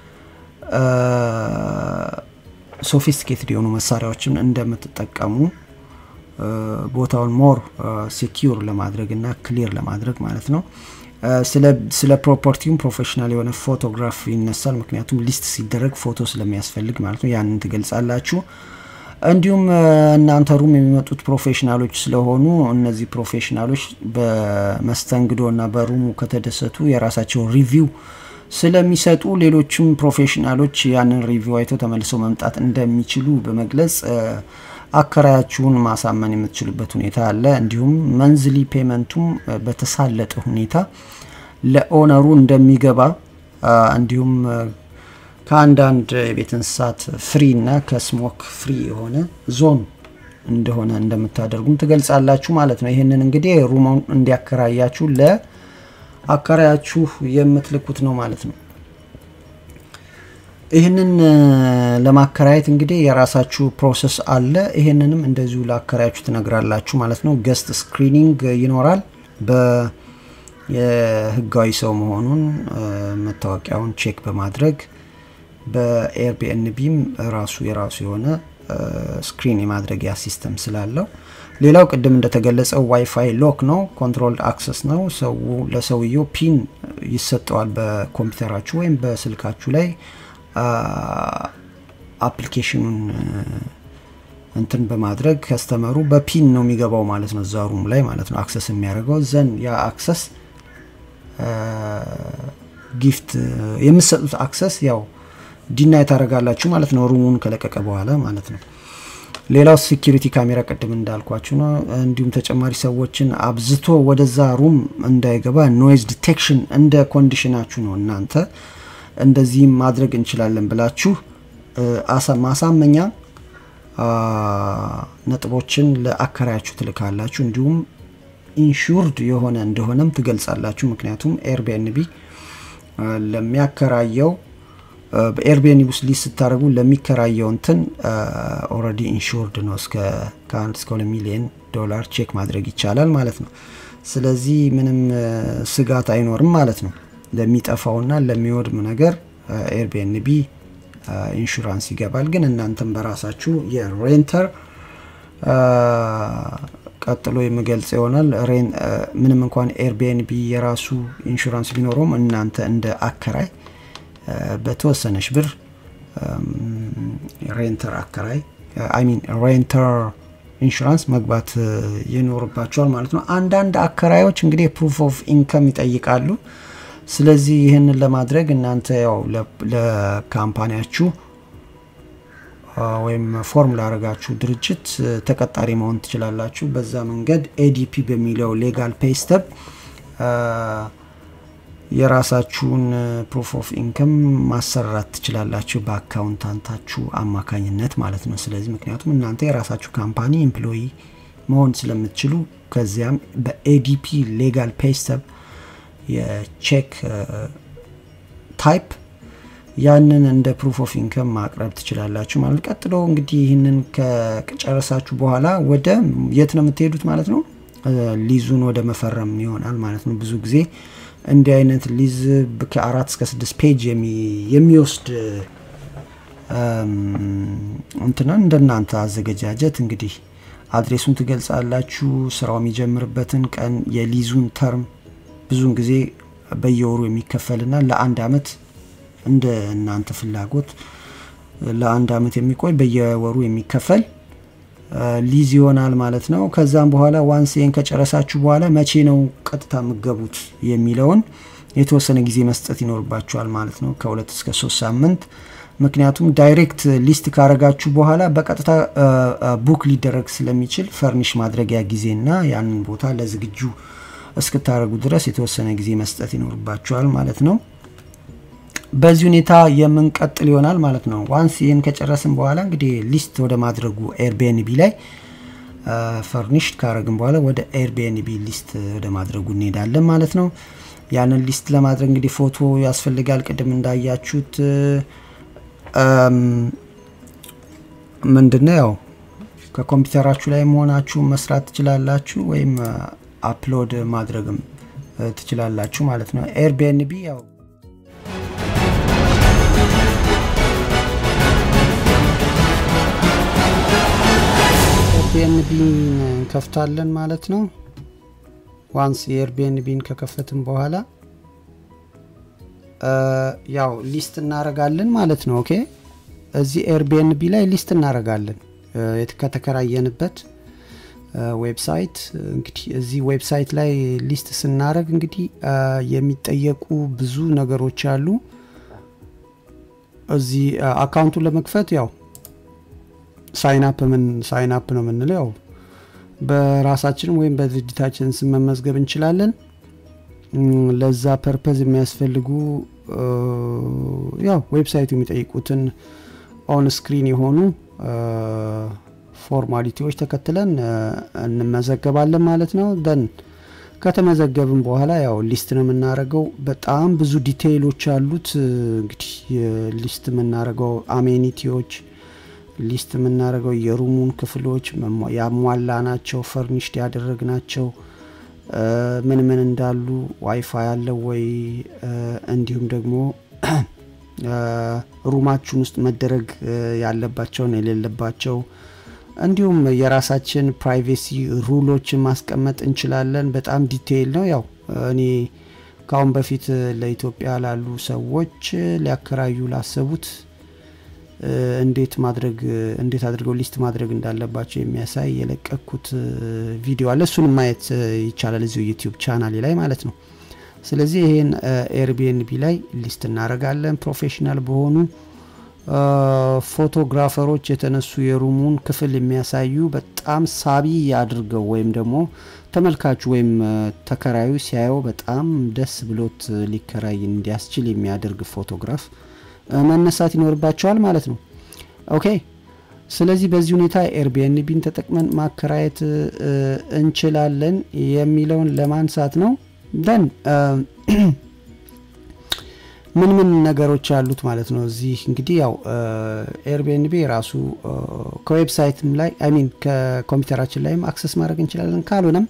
ሶፊስቲኬትድ የሆኑ መሳሪያዎችን እንደምትጠቀሙ ቦታውን ሞር ሴኪዩር ለማድረግ እና ክሊር ለማድረግ ማለት ነው። ስለ ፕሮፐርቲውም ፕሮፌሽናል የሆነ ፎቶግራፍ ይነሳል። ምክንያቱም ሊስት ሲደረግ ፎቶ ስለሚያስፈልግ ማለት ነው። ያንን ትገልጻላችሁ። እንዲሁም እናንተ ሩም የሚመጡት ፕሮፌሽናሎች ስለሆኑ እነዚህ ፕሮፌሽናሎች በመስተንግዶ እና በሩሙ ከተደሰቱ የራሳቸው ሪቪው ስለሚሰጡ ሌሎችም ፕሮፌሽናሎች ያንን ሪቪው አይተው ተመልሰው መምጣት እንደሚችሉ በመግለጽ አከራያችሁን ማሳመን የምትችሉበት ሁኔታ አለ። እንዲሁም መንዝሊ ፔመንቱም በተሳለጠ ሁኔታ ለኦነሩ እንደሚገባ እንዲሁም ከአንዳንድ የቤት እንስሳት ፍሪ እና ከስሞክ ፍሪ የሆነ ዞን እንደሆነ እንደምታደርጉም ትገልጻላችሁ ማለት ነው። ይህንን እንግዲህ ሩማውን እንዲያከራያችሁ ለአከራያችሁ የምትልኩት ነው ማለት ነው። ይህንን ለማከራየት እንግዲህ የራሳችሁ ፕሮሰስ አለ። ይህንንም እንደዚሁ ለአከራያችሁ ትነግራላችሁ ማለት ነው። ገስት ስክሪኒንግ ይኖራል። የህጋዊ ሰው መሆኑን መታወቂያውን ቼክ በማድረግ በኤርቢኤንቢም ራሱ የራሱ የሆነ ስክሪን የማድረጊያ ሲስተም ስላለው ሌላው ቅድም እንደተገለጸው ዋይፋይ ሎክ ነው። ኮንትሮልድ አክሰስ ነው። ሰው ለሰውየው ፒን ይሰጠዋል በኮምፒውተራችሁ ወይም በስልካችሁ ላይ አፕሊኬሽኑን እንትን በማድረግ ከስተመሩ በፒን ነው የሚገባው ማለት ነው፣ እዛ ሩም ላይ ማለት ነው አክሰስ የሚያደርገው ዘን ያ አክሰስ ጊፍት የምትሰጡት አክሰስ ያው ዲናይ ታደርጋላችሁ ማለት ነው፣ ሩሙን ከለቀቀ በኋላ ማለት ነው። ሌላው ሴኪሪቲ ካሜራ ቅድም እንዳልኳችሁ ነው። እንዲሁም ተጨማሪ ሰዎችን አብዝቶ ወደዛ ሩም እንዳይገባ ኖይዝ ዲቴክሽን እንደ ኮንዲሽናችሁ ነው እናንተ እንደዚህም ማድረግ እንችላለን ብላችሁ ማሳመኛ ነጥቦችን ለአከራያችሁ ትልካላችሁ። እንዲሁም ኢንሹርድ የሆነ እንደሆነም ትገልጻላችሁ። ምክንያቱም ኤርቢኤንቢ ለሚያከራየው በኤርቢኤንቢ ውስጥ ሊስ ስታደርጉ ለሚከራየው እንትን ኦልሬዲ ኢንሹርድ ነው። እስከ ከአንድ እስከ ሁለት ሚሊዮን ዶላር ቼክ ማድረግ ይቻላል ማለት ነው። ስለዚህ ምንም ስጋት አይኖርም ማለት ነው። ለሚጠፋውና ለሚወድም ነገር ኤርቢኤንቢ ኢንሹራንስ ይገባል። ግን እናንተም በራሳችሁ የሬንተር ቀጥሎ የምገልጽ ይሆናል። ምንም እንኳን ኤርቢኤንቢ የራሱ ኢንሹራንስ ቢኖረውም እናንተ እንደ አከራይ በተወሰነች ብር ሬንተር አከራይ አይሚን ሬንተር ኢንሹራንስ መግባት ይኖርባቸዋል ማለት ነው። አንዳንድ አከራዮች እንግዲህ ፕሩፍ ኦፍ ኢንከም ይጠይቃሉ። ስለዚህ ይህንን ለማድረግ እናንተ ያው ለካምፓኒያችሁ ወይም ፎርም ላደረጋችሁ ድርጅት ተቀጣሪ መሆን ትችላላችሁ። በዛ መንገድ ኤዲፒ በሚለው ሌጋል ፔስተብ የራሳችሁን ፕሩፍ ኦፍ ኢንከም ማሰራት ትችላላችሁ በአካውንታንታችሁ አማካኝነት ማለት ነው። ስለዚህ ምክንያቱም እናንተ የራሳችሁ ካምፓኒ ኤምፕሎይ መሆን ስለምትችሉ ከዚያም በኤዲፒ ሌጋል ፔስተብ የቼክ ታይፕ ያንን እንደ ፕሩፍ ኦፍ ኢንከም ማቅረብ ትችላላችሁ ማለት ቀጥሎ እንግዲህ ይህንን ከጨረሳችሁ በኋላ ወደ የት ነው የምትሄዱት ማለት ነው ሊዙን ወደ መፈረም ይሆናል ማለት ነው ብዙ ጊዜ እንዲህ አይነት ሊዝ ከአራት እስከ ስድስት ፔጅ የሚወስድ እንትናን እንደናንተ አዘገጃጀት እንግዲህ አድሬሱን ትገልጻላችሁ ስራው የሚጀምርበትን ቀን የሊዙን ተርም ብዙውን ጊዜ በየወሩ የሚከፈልና ለአንድ አመት እንደ እናንተ ፍላጎት ለአንድ አመት የሚቆይ በየወሩ የሚከፈል ሊዝ ይሆናል ማለት ነው። ከዛም በኋላ ዋንስ ይህን ከጨረሳችሁ በኋላ መቼ ነው ቀጥታ የምገቡት የሚለውን የተወሰነ ጊዜ መስጠት ይኖርባችኋል ማለት ነው፣ ከሁለት እስከ ሶስት ሳምንት። ምክንያቱም ዳይሬክት ሊስት ካረጋችሁ በኋላ በቀጥታ ቡክ ሊደረግ ስለሚችል ፈርኒሽ ማድረጊያ ጊዜና ያንን ቦታ ለዝግጁ እስክታደረጉ ድረስ የተወሰነ ጊዜ መስጠት ይኖርባችኋል ማለት ነው። በዚህ ሁኔታ የምንቀጥል ይሆናል ማለት ነው። ዋንስ ይህን ከጨረስን በኋላ እንግዲህ ሊስት ወደ ማድረጉ ኤርቢኤንቢ ላይ ፈርኒሽድ ካረግን በኋላ ወደ ኤርቢኤንቢ ሊስት ወደ ማድረጉ እንሄዳለን ማለት ነው። ያንን ሊስት ለማድረግ እንግዲህ ፎቶ ያስፈልጋል። ቅድም እንዳያችሁት ምንድነው ያው ከኮምፒውተራችሁ ላይ መሆናችሁ መስራት ትችላላችሁ፣ ወይም አፕሎድ ማድረግም ትችላላችሁ ማለት ነው። ኤርቢኤንቢ ያው ኤርቢኤንቢን እንከፍታለን ማለት ነው። ዋንስ የኤርቢኤንቢን ከከፈትን በኋላ ያው ሊስት እናረጋለን ማለት ነው። ኦኬ እዚህ ኤርቢኤንቢ ላይ ሊስት እናረጋለን ከተከራየንበት ዌብሳይት። እንግዲህ እዚህ ዌብሳይት ላይ ሊስት ስናረግ እንግዲህ የሚጠየቁ ብዙ ነገሮች አሉ። እዚህ አካውንቱን ለመክፈት ያው ሳይንፕ ምን ሳይንፕ ነው የምንለው ያው በራሳችን ወይም በድርጅታችን ስም መመዝገብ እንችላለን። ለዛ ፐርፐዝ የሚያስፈልጉ ያው ዌብሳይቱ የሚጠይቁትን ኦን ስክሪን የሆኑ ፎርማሊቲዎች ተከትለን እንመዘገባለን ማለት ነው። ደን ከተመዘገብን በኋላ ያው ሊስት ነው የምናደርገው። በጣም ብዙ ዲቴይሎች አሉት። እንግዲህ ሊስት የምናደርገው አሜኒቲዎች ሊስት የምናደርገው የሩሙን ክፍሎች ያሟላ ናቸው፣ ፈርኒሽድ ያደረግ ናቸው፣ ምን ምን እንዳሉ ዋይፋይ ያለው ወይ እንዲሁም ደግሞ ሩማችን ውስጥ መደረግ ያለባቸውን የሌለባቸው እንዲሁም የራሳችን ፕራይቬሲ ሩሎችን ማስቀመጥ እንችላለን። በጣም ዲቴይል ነው። ያው እኔ ከአሁን በፊት ለኢትዮጵያ ላሉ ሰዎች ሊያከራዩ ላሰቡት እንዴት ማድረግ እንዴት አድርገው ሊስት ማድረግ እንዳለባቸው የሚያሳይ የለቀኩት ቪዲዮ አለ። እሱን ማየት ይቻላል እዚሁ ዩቲዩብ ቻናሌ ላይ ማለት ነው። ስለዚህ ይሄን ኤርቢኤንቢ ላይ ሊስት እናደርጋለን። ፕሮፌሽናል በሆኑ ፎቶግራፈሮች የተነሱ የሩሙን ክፍል የሚያሳዩ በጣም ሳቢ አድርገው ወይም ደግሞ ተመልካቹ ወይም ተከራዩ ሲያየው በጣም ደስ ብሎት ሊከራይ እንዲያስችል የሚያደርግ ፎቶግራፍ መነሳት ይኖርባቸዋል ማለት ነው። ኦኬ ስለዚህ በዚህ ሁኔታ ኤርቢኤንቢን ተጠቅመን ማከራየት እንችላለን የሚለውን ለማንሳት ነው። ደን ምን ምን ነገሮች አሉት ማለት ነው። እዚህ እንግዲህ ያው ኤርቢኤንቢ ራሱ ከዌብሳይትም ላይ አይ ሚን ከኮምፒውተራችን ላይም አክሰስ ማድረግ እንችላለን። ካልሆነም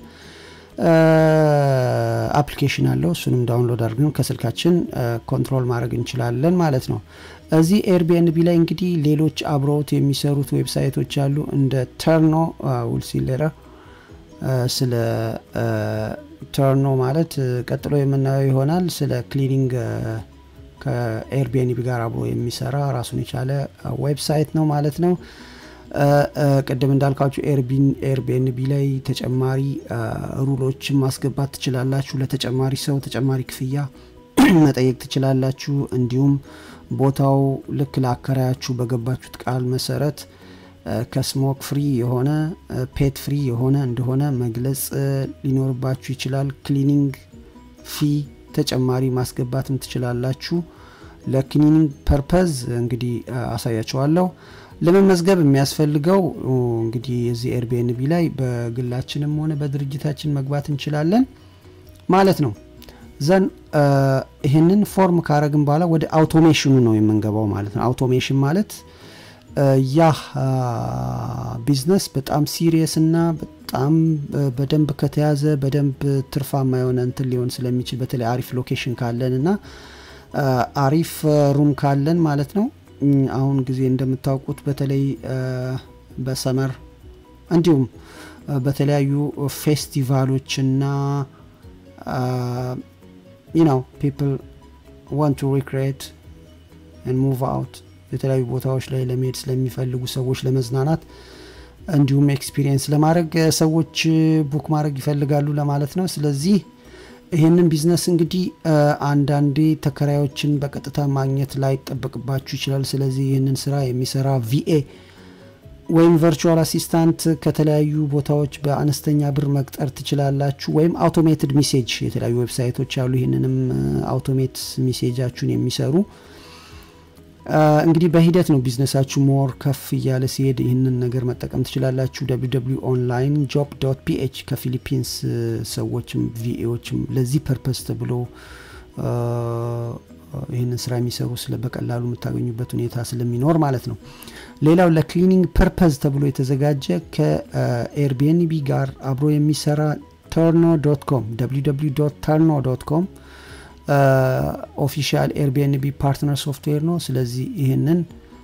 አፕሊኬሽን አለው እሱንም ዳውንሎድ አድርገን ከስልካችን ኮንትሮል ማድረግ እንችላለን ማለት ነው። እዚህ ኤርቢኤንቢ ላይ እንግዲህ ሌሎች አብረውት የሚሰሩት ዌብሳይቶች አሉ እንደ ተርኖ ውልሲሌረ ስለ ተርኖ ማለት ቀጥሎ የምናየው ይሆናል። ስለ ክሊኒንግ ከኤርቢኤንቢ ጋር አብሮ የሚሰራ ራሱን የቻለ ዌብሳይት ነው ማለት ነው። ቅድም እንዳልካችሁ ኤርቢኤንቢ ላይ ተጨማሪ ሩሎችን ማስገባት ትችላላችሁ። ለተጨማሪ ሰው ተጨማሪ ክፍያ መጠየቅ ትችላላችሁ። እንዲሁም ቦታው ልክ ለአከራያችሁ በገባችሁት ቃል መሰረት ከስሞክ ፍሪ የሆነ ፔት ፍሪ የሆነ እንደሆነ መግለጽ ሊኖርባችሁ ይችላል። ክሊኒንግ ፊ ተጨማሪ ማስገባትም ትችላላችሁ። ለክሊኒንግ ፐርፐዝ እንግዲህ አሳያችኋለሁ። ለመመዝገብ የሚያስፈልገው እንግዲህ የዚህ ኤርቢኤንቢ ላይ በግላችንም ሆነ በድርጅታችን መግባት እንችላለን ማለት ነው። ዘን ይህንን ፎርም ካረግን በኋላ ወደ አውቶሜሽኑ ነው የምንገባው ማለት ነው። አውቶሜሽን ማለት ያ ቢዝነስ በጣም ሲሪየስ እና በጣም በደንብ ከተያዘ በደንብ ትርፋማ የሆነ እንትን ሊሆን ስለሚችል በተለይ አሪፍ ሎኬሽን ካለን እና አሪፍ ሩም ካለን ማለት ነው። አሁን ጊዜ እንደምታውቁት በተለይ በሰመር እንዲሁም በተለያዩ ፌስቲቫሎችና ነው ፒፕል ዋንት ቱ ሪክሬት ሙቭ አውት የተለያዩ ቦታዎች ላይ ለመሄድ ስለሚፈልጉ ሰዎች ለመዝናናት እንዲሁም ኤክስፒሪየንስ ለማድረግ ሰዎች ቡክ ማድረግ ይፈልጋሉ ለማለት ነው። ስለዚህ ይህንን ቢዝነስ እንግዲህ አንዳንዴ ተከራዮችን በቀጥታ ማግኘት ላይ ጠበቅባችሁ ይችላል። ስለዚህ ይህንን ስራ የሚሰራ ቪኤ ወይም ቨርቹዋል አሲስታንት ከተለያዩ ቦታዎች በአነስተኛ ብር መቅጠር ትችላላችሁ። ወይም አውቶሜትድ ሚሴጅ የተለያዩ ዌብሳይቶች አሉ። ይህንንም አውቶሜት ሚሴጃችሁን የሚሰሩ እንግዲህ በሂደት ነው ቢዝነሳችሁ ሞር ከፍ እያለ ሲሄድ ይህንን ነገር መጠቀም ትችላላችሁ። ደብሊው ኦንላይን ጆብ ዶት ፒኤች ከፊሊፒንስ ሰዎችም ቪኤዎችም ለዚህ ፐርፐስ ተብሎ ይህንን ስራ የሚሰሩ ስለ በቀላሉ የምታገኙበት ሁኔታ ስለሚኖር ማለት ነው። ሌላው ለክሊኒንግ ፐርፐዝ ተብሎ የተዘጋጀ ከኤርቢኤንቢ ጋር አብሮ የሚሰራ ተርኖ ዶት ኮም ደብሊው ተርኖ ዶት ኮም ኦፊሻል ኤርቢኤንቢ ፓርትነር ሶፍትዌር ነው። ስለዚህ ይህንን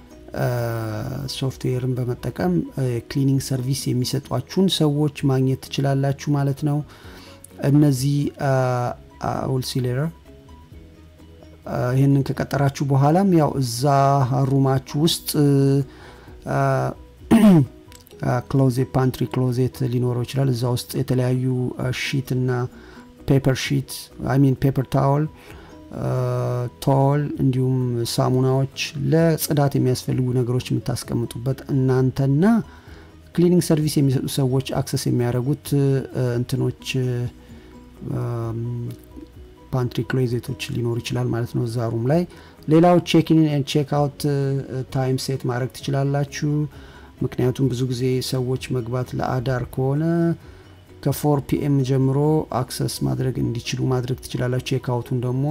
ሶፍትዌርን በመጠቀም ክሊኒንግ ሰርቪስ የሚሰጧችሁን ሰዎች ማግኘት ትችላላችሁ ማለት ነው። እነዚህ ሆልሴለር ይህንን ከቀጠራችሁ በኋላም ያው እዛ ሩማችሁ ውስጥ ክሎዜት ፓንትሪ ክሎዜት ሊኖረው ይችላል። እዛ ውስጥ የተለያዩ ሺት እና ፔፐር ሺት አይሚን ፔፐር ታወል ቶል እንዲሁም ሳሙናዎች ለጽዳት የሚያስፈልጉ ነገሮች የምታስቀምጡበት እናንተና ክሊኒንግ ሰርቪስ የሚሰጡ ሰዎች አክሰስ የሚያደርጉት እንትኖች ፓንትሪ ክሎዜቶች ሊኖሩ ይችላል ማለት ነው እዛ ሩም ላይ። ሌላው ቼክኢን ቼክ አውት ታይም ሴት ማድረግ ትችላላችሁ። ምክንያቱም ብዙ ጊዜ ሰዎች መግባት ለአዳር ከሆነ ከፎር ፒኤም ጀምሮ አክሰስ ማድረግ እንዲችሉ ማድረግ ትችላላችሁ። ቼክ አውቱን ደግሞ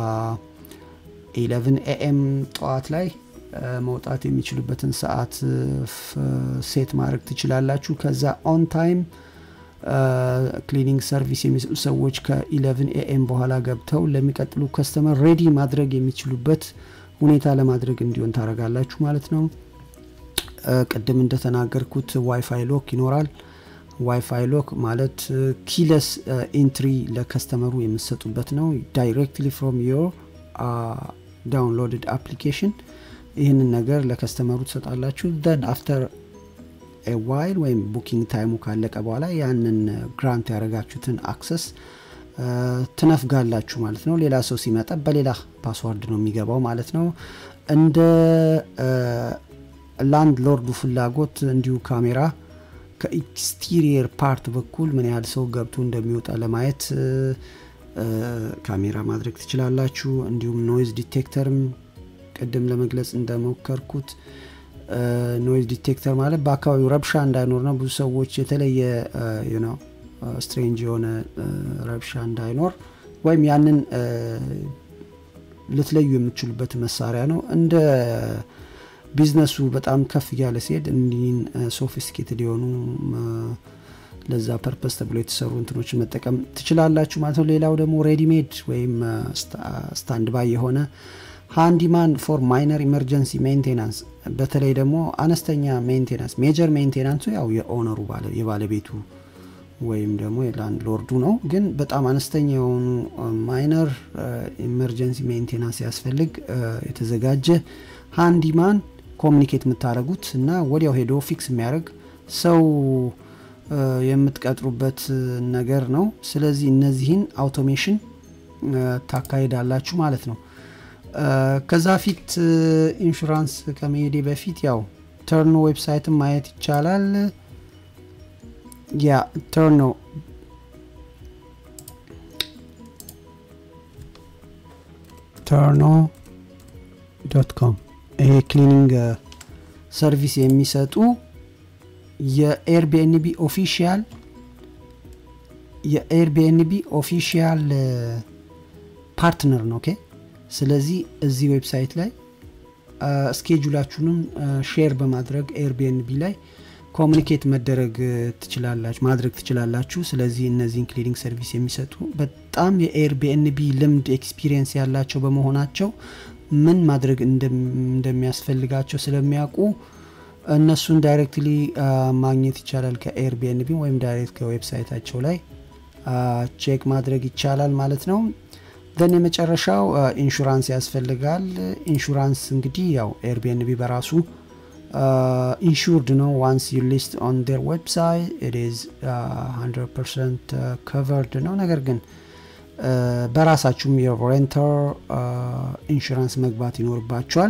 ኢለቭን ኤኤም ጠዋት ላይ መውጣት የሚችሉበትን ሰዓት ሴት ማድረግ ትችላላችሁ። ከዛ ኦን ታይም ክሊኒንግ ሰርቪስ የሚሰጡ ሰዎች ከኢለቭን ኤኤም በኋላ ገብተው ለሚቀጥሉ ከስተመር ሬዲ ማድረግ የሚችሉበት ሁኔታ ለማድረግ እንዲሆን ታደርጋላችሁ ማለት ነው። ቅድም እንደተናገርኩት ዋይፋይ ሎክ ይኖራል። ዋይፋይ ሎክ ማለት ኪለስ ኢንትሪ ለከስተመሩ የምትሰጡበት ነው። ዳይሬክትሊ ፍሮም ዮር ዳውንሎድድ አፕሊኬሽን ይህንን ነገር ለከስተመሩ ትሰጣላችሁ። ደን አፍተር ዋይል ወይም ቡኪንግ ታይሙ ካለቀ በኋላ ያንን ግራንት ያደረጋችሁትን አክሰስ ትነፍጋላችሁ ማለት ነው። ሌላ ሰው ሲመጣ በሌላ ፓስዋርድ ነው የሚገባው ማለት ነው። እንደ ላንድ ሎርዱ ፍላጎት እንዲሁ ካሜራ ከኤክስቲሪየር ፓርት በኩል ምን ያህል ሰው ገብቶ እንደሚወጣ ለማየት ካሜራ ማድረግ ትችላላችሁ። እንዲሁም ኖይዝ ዲቴክተርም ቅድም ለመግለጽ እንደሞከርኩት ኖይዝ ዲቴክተር ማለት በአካባቢው ረብሻ እንዳይኖር ነው። ብዙ ሰዎች የተለየ ነው ስትሬንጅ የሆነ ረብሻ እንዳይኖር ወይም ያንን ልትለዩ የምትችሉበት መሳሪያ ነው። እንደ ቢዝነሱ በጣም ከፍ እያለ ሲሄድ እንዲህን ሶፊስቲኬትድ የሆኑ ለዛ ፐርፐስ ተብሎ የተሰሩ እንትኖችን መጠቀም ትችላላችሁ ማለት ነው። ሌላው ደግሞ ሬዲሜድ ወይም ስታንድ ባይ የሆነ ሃንዲማን ፎር ማይነር ኢመርጀንሲ ሜንቴናንስ በተለይ ደግሞ አነስተኛ ሜንቴናንስ ሜጀር ሜንቴናንሱ ያው የኦነሩ የባለቤቱ ወይም ደግሞ የላንድ ሎርዱ ነው። ግን በጣም አነስተኛ የሆኑ ማይነር ኢመርጀንሲ ሜንቴናንስ ያስፈልግ የተዘጋጀ ሃንዲማን ኮሚኒኬት የምታደረጉት እና ወዲያው ሄዶ ፊክስ የሚያደርግ ሰው የምትቀጥሩበት ነገር ነው። ስለዚህ እነዚህን አውቶሜሽን ታካሂዳላችሁ ማለት ነው። ከዛ ፊት ኢንሹራንስ ከመሄዴ በፊት ያው ተርኖ ዌብሳይትን ማየት ይቻላል። ያ ተርኖ ተርኖ ዶት ኮም ይሄ ክሊኒንግ ሰርቪስ የሚሰጡ የኤርቢኤንቢ ኦፊሻል የኤርቢኤንቢ ኦፊሻል ፓርትነር ነው። ኦኬ ስለዚህ እዚህ ዌብሳይት ላይ ስኬጁላችሁንም ሼር በማድረግ ኤርቢኤንቢ ላይ ኮሚኒኬት መደረግ ትችላላችሁ ማድረግ ትችላላችሁ። ስለዚህ እነዚህን ክሊኒንግ ሰርቪስ የሚሰጡ በጣም የኤርቢኤንቢ ልምድ ኤክስፒሪየንስ ያላቸው በመሆናቸው ምን ማድረግ እንደሚያስፈልጋቸው ስለሚያውቁ እነሱን ዳይሬክትሊ ማግኘት ይቻላል ከኤርቢኤንቢ ወይም ዳይሬክት ከዌብሳይታቸው ላይ ቼክ ማድረግ ይቻላል ማለት ነው። ደን የመጨረሻው ኢንሹራንስ ያስፈልጋል። ኢንሹራንስ እንግዲህ ያው ኤርቢኤንቢ በራሱ ኢንሹርድ ነው ዋንስ ዩ ሊስት ኦን ዴር ዌብሳይት ኢት ኢዝ 100 ፐርሰንት ከቨርድ ነው ነገር ግን በራሳችሁም የሬንተር ኢንሹራንስ መግባት ይኖርባቸዋል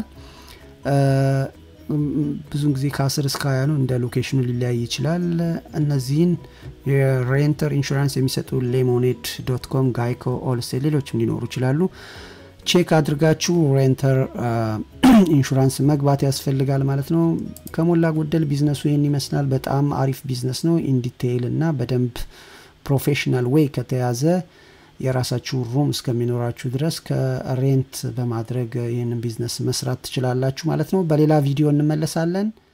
ብዙን ጊዜ ከ10 እስከ 20 ነው እንደ ሎኬሽኑ ሊለያይ ይችላል እነዚህን የሬንተር ኢንሹራንስ የሚሰጡ ሌሞኔድ ዶት ኮም ጋይኮ ኦልስቴ ሌሎችም ሊኖሩ ይችላሉ ቼክ አድርጋችሁ ሬንተር ኢንሹራንስ መግባት ያስፈልጋል ማለት ነው ከሞላ ጎደል ቢዝነሱ ይህን ይመስላል በጣም አሪፍ ቢዝነስ ነው ኢንዲቴይል እና በደንብ ፕሮፌሽናል ዌይ ከተያዘ የራሳችሁ ሩም እስከሚኖራችሁ ድረስ ከሬንት በማድረግ ይህንን ቢዝነስ መስራት ትችላላችሁ ማለት ነው በሌላ ቪዲዮ እንመለሳለን